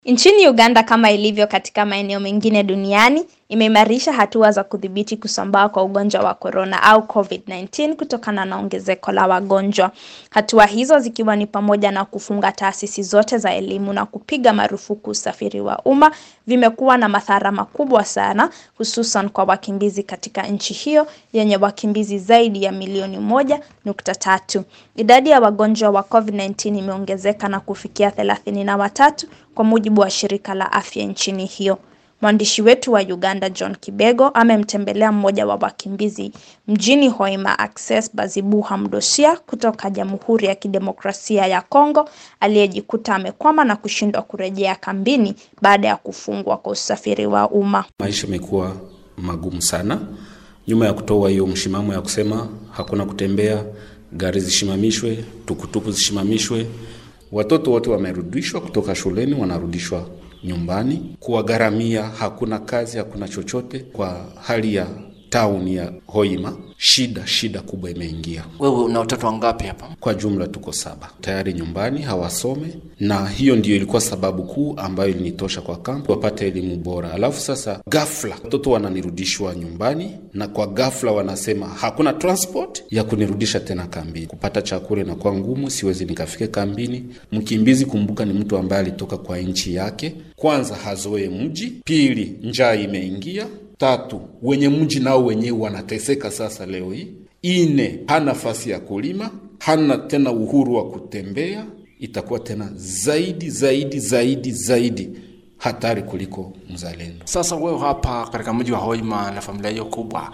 Nchini Uganda kama ilivyo katika maeneo mengine duniani, imeimarisha hatua za kudhibiti kusambaa kwa ugonjwa wa korona au COVID-19 kutokana na ongezeko la wagonjwa. Hatua hizo zikiwa ni pamoja na kufunga taasisi zote za elimu na kupiga marufuku usafiri wa umma, vimekuwa na madhara makubwa sana, hususan kwa wakimbizi katika nchi hiyo yenye wakimbizi zaidi ya milioni moja nukta tatu. Idadi ya wagonjwa wa COVID-19 imeongezeka na kufikia thelathini na watatu kwa mujibu wa shirika la afya nchini hiyo. Mwandishi wetu wa Uganda John Kibego amemtembelea mmoja wa wakimbizi mjini Hoima Access Bazibuha Mdosia kutoka Jamhuri ya Kidemokrasia ya Kongo aliyejikuta amekwama na kushindwa kurejea kambini baada ya kufungwa kwa usafiri wa umma. Maisha imekuwa magumu sana, nyuma ya kutoa hiyo mshimamo ya kusema hakuna kutembea, gari zishimamishwe, tukutuku zishimamishwe, watoto wote wamerudishwa kutoka shuleni, wanarudishwa nyumbani. Kuwagharamia hakuna kazi, hakuna chochote. Kwa hali ya tauni ya Hoima, shida shida kubwa imeingia. Wewe una watoto wangapi hapa? Kwa jumla tuko saba tayari nyumbani, hawasome, na hiyo ndiyo ilikuwa sababu kuu ambayo ilinitosha kwa kampu wapate elimu bora. Alafu sasa ghafla watoto wananirudishwa nyumbani, na kwa ghafla wanasema hakuna transport ya kunirudisha tena kambini. Kupata chakula inakuwa ngumu, siwezi nikafike kambini. Mkimbizi, kumbuka, ni mtu ambaye alitoka kwa nchi yake, kwanza hazoe mji, pili njaa imeingia Tatu, wenye mji nao wenyewe wanateseka sasa leo hii. Ine, hana nafasi ya kulima, hana tena uhuru wa kutembea. Itakuwa tena zaidi zaidi zaidi zaidi hatari kuliko mzalendo. Sasa wewe hapa katika mji wa Hoima na familia hiyo kubwa,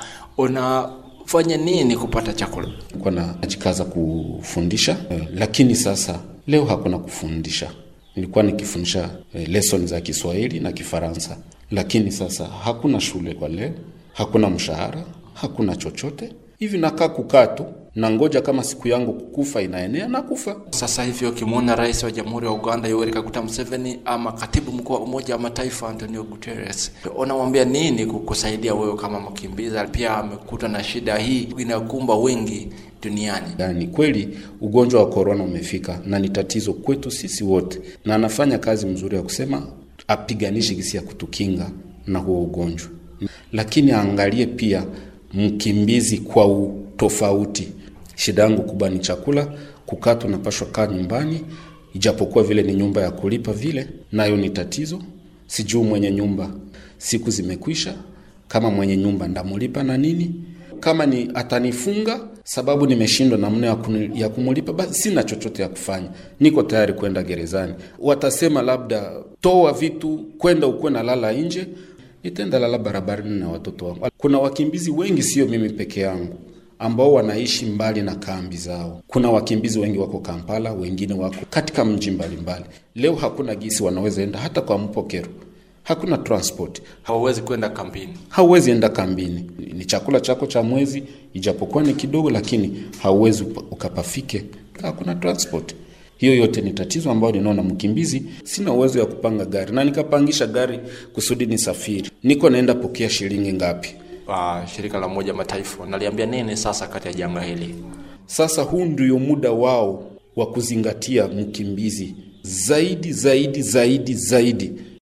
unafanya nini kupata chakula? Nilikuwa najikaza kufundisha eh, lakini sasa leo hakuna kufundisha. Nilikuwa nikifundisha eh, lesson za Kiswahili na Kifaransa lakini sasa hakuna shule kwa leo, hakuna mshahara, hakuna chochote hivi. Nakaa kukaa tu na ngoja kama siku yangu kukufa inaenea na kufa. Sasa hivi ukimwona rais wa jamhuri ya Uganda Yoweri Kaguta Museveni ama katibu mkuu wa Umoja wa Mataifa Antonio Guterres, unamwambia nini kukusaidia wewe kama mkimbizi? Pia amekuta na shida hii inakumba wengi duniani. Yani kweli ugonjwa wa korona umefika na ni tatizo kwetu sisi wote, na anafanya kazi mzuri ya kusema apiganishe gisi ya kutukinga na huo ugonjwa, lakini aangalie pia mkimbizi kwa utofauti. Shida yangu kubwa ni chakula, kukaa tunapashwa kaa nyumbani, ijapokuwa vile ni nyumba ya kulipa vile, nayo ni tatizo. Sijuu mwenye nyumba, siku zimekwisha, kama mwenye nyumba ndamulipa na nini? Kama ni atanifunga sababu nimeshindwa namna ya kumulipa, basi sina chochote ya kufanya, niko tayari kwenda gerezani. Watasema labda toa vitu, kwenda ukuwe na lala nje, nitaenda lala barabarani na watoto wangu. Kuna wakimbizi wengi, sio mimi peke yangu, ambao wanaishi mbali na kambi zao. Kuna wakimbizi wengi wako Kampala, wengine wako katika mji mbalimbali. Leo hakuna gisi wanaweza enda hata kwa mpokero hakuna transport, hauwezi kwenda kambini, hauwezi enda kambini. Ni chakula chako cha mwezi, ijapokuwa ni kidogo, lakini hauwezi ukapafike, hakuna transport. Hiyo yote ni tatizo ambayo ninaona mkimbizi, sina uwezo ya kupanga gari na nikapangisha gari kusudi nisafiri, niko naenda pokea shilingi ngapi? Uh, shirika la Umoja Mataifa naliambia nini sasa kati ya janga hili? Sasa huu ndio muda wao wa kuzingatia mkimbizi zaidi zaidi zaidi zaidi